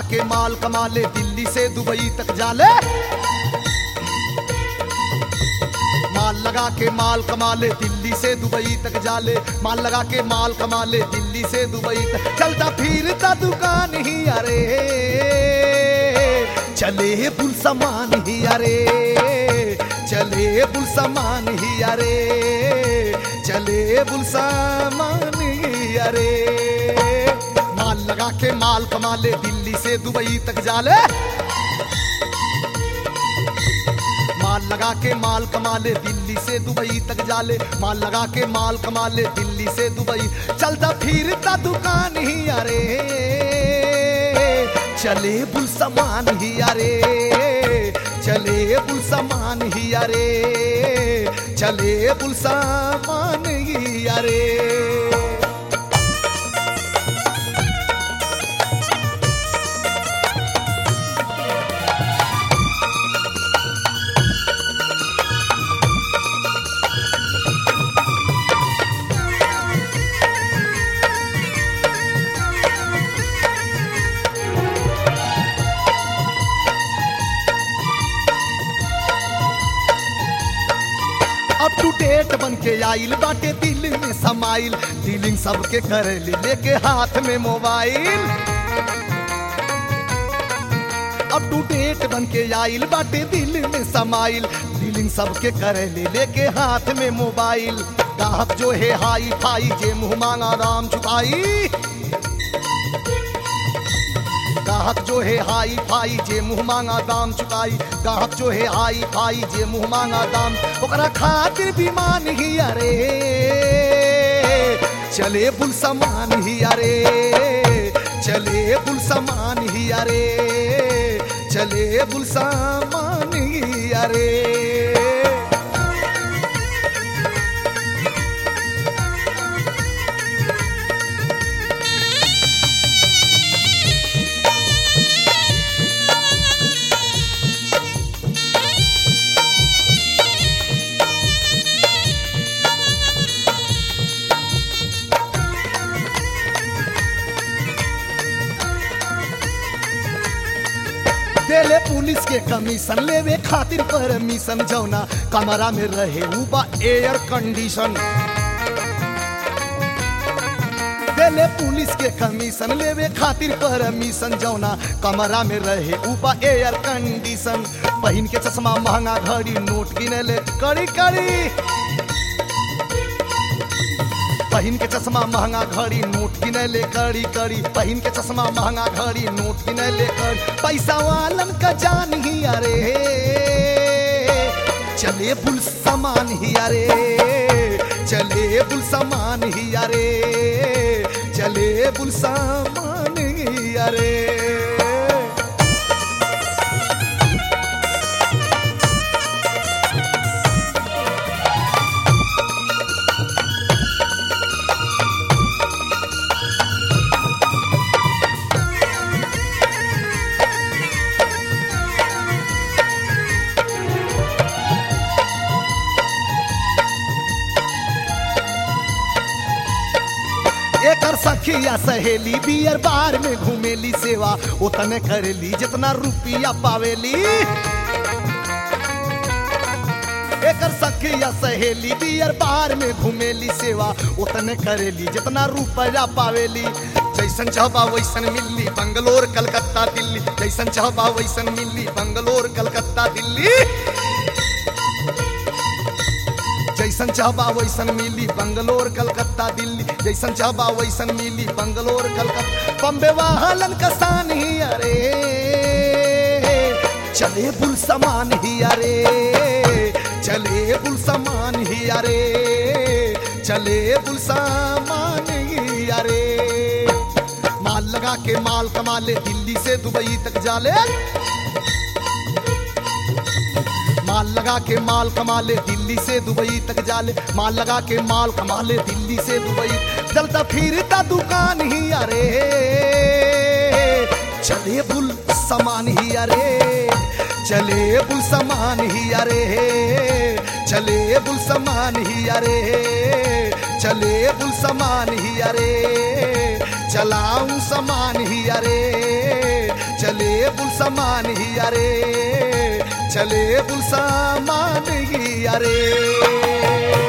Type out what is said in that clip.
के माल कमाले दिल्ली से दुबई तक जाले माल लगा के माल कमाले दिल्ली से दुबई तक जाले माल लगा के माल कमाले दिल्ली से दुबई तक चलता फिरता दुकान ही अरे चले बुल समान ही अरे चले बुल समान ही अरे चले बुल समान ही अरे माल लगा के माल कमाले दिल्ली से दुबई तक जाले माल लगा के माल कमा ले दिल्ली से दुबई तक जाले माल लगा के माल कमा ले दिल्ली से दुबई चलता फिरता दुकान ही अरे चले बुल समान ही अरे चले बुल समान ही अरे चले बुल समान ही अरे अप टू डेट बन के आइल बाटे दिल में समाइल डीलिंग सबके करेली लेके हाथ में मोबाइल अप टू डेट बन के आइल बाटे दिल में समाइल डीलिंग सबके करेली लेके हाथ में मोबाइल गाहक जो है हाई फाई जे मुंह मांगा राम चुकाई गाहक जो है हाई फाई जे मुंह मांगा दाम चुकाई गाहक जो है हाई फाई जे मुंह मांगा दाम ओकरा खातिर भी मान ही अरे चले बुल समान ही अरे चले बुल समान ही अरे चले बुल समान ही अरे देले पुलिस के कमीशन लेवे खातिर परमिशन जौना कमरा में रहे ऊबा एयर कंडीशन देले पुलिस के कमीशन लेवे खातिर परमिशन जौना कमरा में रहे ऊबा एयर कंडीशन पहिन के चश्मा महंगा घड़ी नोट गिनले कड़ी कड़ी पहिन के चश्मा महंगा घड़ी नोट गिनले कड़ी कड़ी पहिन के चश्मा महंगा घड़ी नोट गिनले कड़ी पैसा वालन का जान ही अरे चले बुल समान ही अरे चले बुल समान ही अरे चले बुल समान ही अरे एकर सखिया सहेली बियर बार में घूमेली सेवा उतने करेली जितना रुपया पावेली एकर सखिया सहेली बियर बार में घूमेली सेवा उतने करेली जितना रुपया पावेली जैसन चाहबा वैसन मिली बंगलोर कलकत्ता दिल्ली जैसन चाहबा वैसन मिली बंगलोर कलकत्ता दिल्ली जैसन चाहबा वैसन मिली बंगलोर कलकत्ता दिल्ली जैसन चाहबा वैसन मिली बंगलोर कलकत्ता बम्बे वाहलन का शान ही अरे चले बुल समान ही अरे चले बुल समान ही अरे चले बुल समान ही अरे माल लगा के माल कमा ले दिल्ली से दुबई तक जाले माल लगा के माल कमा ले दिल्ली से दुबई तक जाले माल लगा के माल कमा ले दिल्ली से दुबई चलता फिरता दुकान ही अरे चले बुल समान ही अरे चले बुल समान ही अरे चले बुल समान ही अरे चले बुल समान ही अरे चलाऊं समान ही अरे चले बुल समान ही अरे चले बुल समान ही अरे